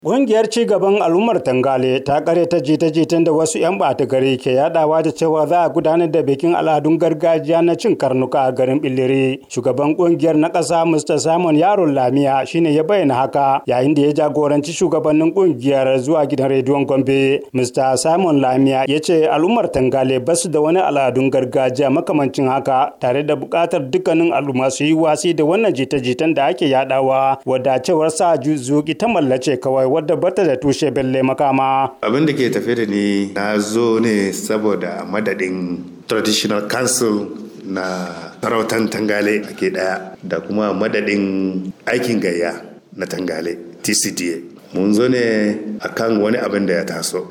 Ƙungiyar ci gaban al'ummar Tangale ta kare ta jita-jitan da wasu 'yan ɓata gari ke yadawa da cewa za a gudanar da bikin al'adun gargajiya na cin karnuka a garin Billiri. Shugaban ƙungiyar na ƙasa Mr. Simon Yaron Lamiya shine ya bayyana haka yayin da ya jagoranci shugabannin ƙungiyar zuwa gidan rediyon Gombe. Mr. Simon Lamiya ya ce al'ummar Tangale ba su da wani al'adun gargajiya makamancin haka tare da buƙatar dukkanin al'umma su yi wasi da wannan jita-jitan da ake yadawa wadda cewar sa zuƙi ta mallace kawai wadda bata da tushe belle makama. Abin da ke tafe da ni na zo ne saboda madadin traditional council na sarautan tangale ake daya da kuma madadin aikin gayya na tangale tcda mun zo ne akan wani abin da ya taso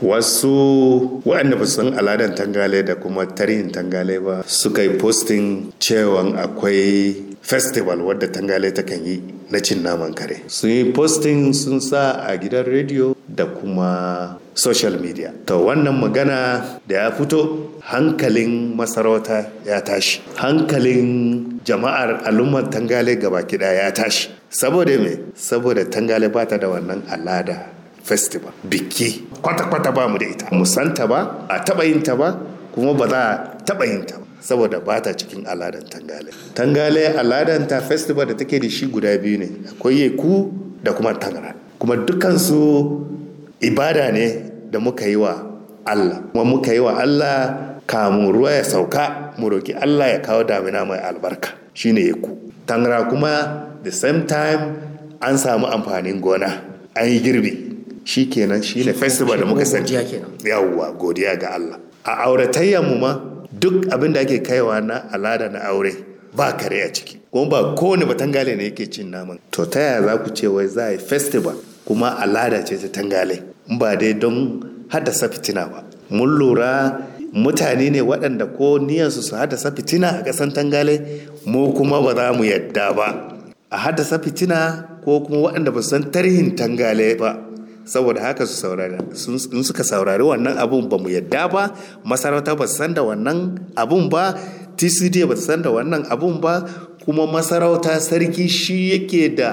wasu waɗanda ba san aladan tangale da kuma tarihin tangale ba suka yi posting cewa akwai festival wadda tangale ta kan yi na cin naman kare sun yi posting sun sa a gidan rediyo da kuma social media to wannan magana da ya fito hankalin masarauta ya tashi hankalin jama'ar al'ummar tangale gaba kiɗa ya tashi saboda me saboda tangale ba ta da wannan alada festival biki kwata-kwata ba mu da ita musanta ba a taɓa yin ta ba kuma ba za a taɓa yin ta ba saboda ba ta cikin aladan tangale tangale aladan ta festival da take da shi guda biyu ne akwai yeku da kuma tangara kuma dukansu ibada ne da muka yi wa allah kuma muka yi wa allah kamun ruwa ya sauka mu roki allah ya kawo damina mai albarka shine yeku tangara kuma the same time an samu amfanin gona an yi girbi shi kenan shine festival da muka sani yawwa godiya ga allah a auratayyar mu ma duk abin da ake kaiwa na alada na aure ba kare a ciki kuma ba kowane batangale ne yake cin naman to ta yaya za ku ce wai za a yi festival kuma alada ce ta tangale ba dai don haddasa fitina ba mun lura mutane ne waɗanda ko niyansu su haddasa fitina a ƙasan tangale mu kuma ba za mu yadda ba a haddasa fitina ko kuma waɗanda ba su san tarihin tangale ba saboda haka su saurari in suka saurari wannan abun ba mu yadda ba masarauta ba su san da wannan abun ba tcd ba su san da wannan abun ba kuma masarauta sarki shi yake da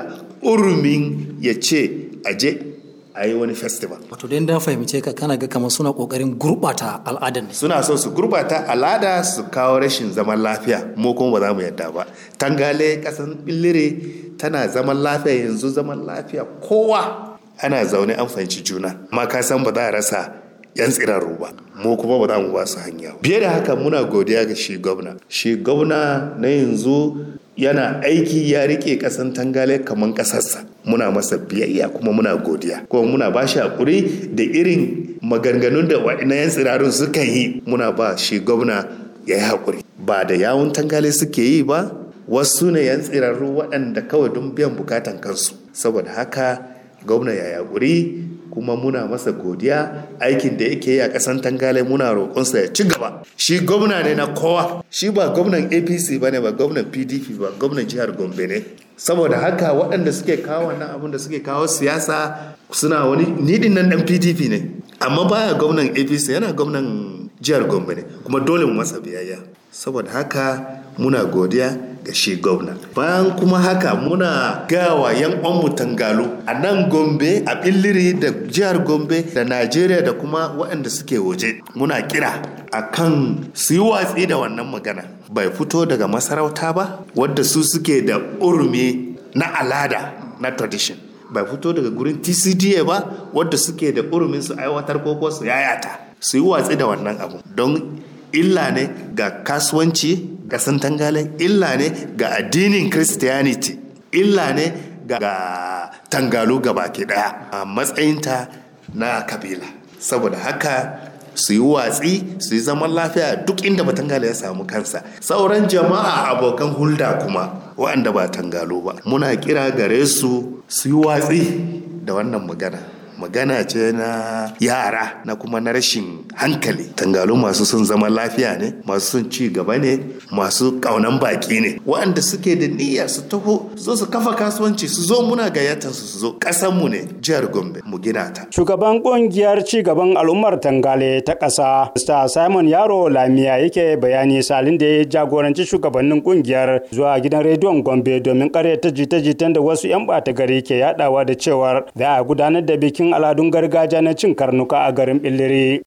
urumin ya ce aje a yi wani festival wato dai dan fahimce ka kana ga kamar suna kokarin gurbata al'adar ne suna so su gurbata al'ada su kawo rashin zaman lafiya mu kuma ba za mu yadda ba tangale kasan billire tana zaman lafiya yanzu zaman lafiya kowa ana zaune an fahimci juna amma ka san ba za a rasa yan tsirarru ba mu kuma ba za mu ba su hanya biye da haka muna godiya ga shi gwamna shi gwamna na yanzu yana aiki ya rike kasan tangale kamar kasarsa muna masa biyayya kuma muna godiya kuma muna ba shi hakuri da irin maganganun da na yan tsirarun suka yi muna ba shi gwamna ya yi hakuri ba da yawun tangale suke yi ba wasu ne yan tsirarru waɗanda kawai don biyan bukatan kansu saboda haka gwamna ya yaƙuri kuma muna masa godiya aikin da yake yi a ƙasan tangale muna roƙonsa ya ci gaba shi gwamna ne na kowa shi ba gwamnan apc ba ne ba gwamnan pdp ba gwamnan jihar gombe ne saboda haka waɗanda suke kawo wannan abin da suke kawo siyasa suna wani nidin nan ɗan pdp ne amma baya gwamnan apc yana gwamnan jihar gombe ne kuma dole mu masa biyayya saboda haka muna godiya ga shi gwamna bayan kuma haka muna gawa yan mu tangalu a nan gombe a billiri da jihar gombe da najeriya da kuma waɗanda suke waje muna kira a kan su yi watsi da wannan magana bai fito daga masarauta ba wadda su suke da urumi na alada na tradition bai fito daga gurin tcda ba wadda suke da urumin su aiwatar ko su yayata su yi watsi da wannan abu don illa ne ga kasuwanci kasan tangale illa ne ga addinin christianity illa ne ga tangalu gabaki daya a matsayinta na kabila saboda haka su yi watsi su yi zaman lafiya duk inda ba tangale ya samu kansa sauran jama'a abokan hulda kuma waɗanda ba tangalo ba muna kira gare su su yi watsi da wannan magana magana ce na yara na kuma na rashin hankali tangalu masu son zaman lafiya ne masu son ci gaba ne masu kaunan baki ne waɗanda suke da niyya su taho zo su kafa kasuwanci su zo muna gayyatar su su zo ƙasar mu ne jihar gombe mu gina ta shugaban kungiyar ci gaban al'ummar tangale ta ƙasa mr simon yaro lamiya yake bayani salin da ya jagoranci shugabannin kungiyar zuwa gidan rediyon gombe domin karyata jita-jitan da wasu 'yan ɓata gari ke yadawa da cewar za a gudanar da bikin bikin al'adun gargajiya na cin karnuka a garin billiri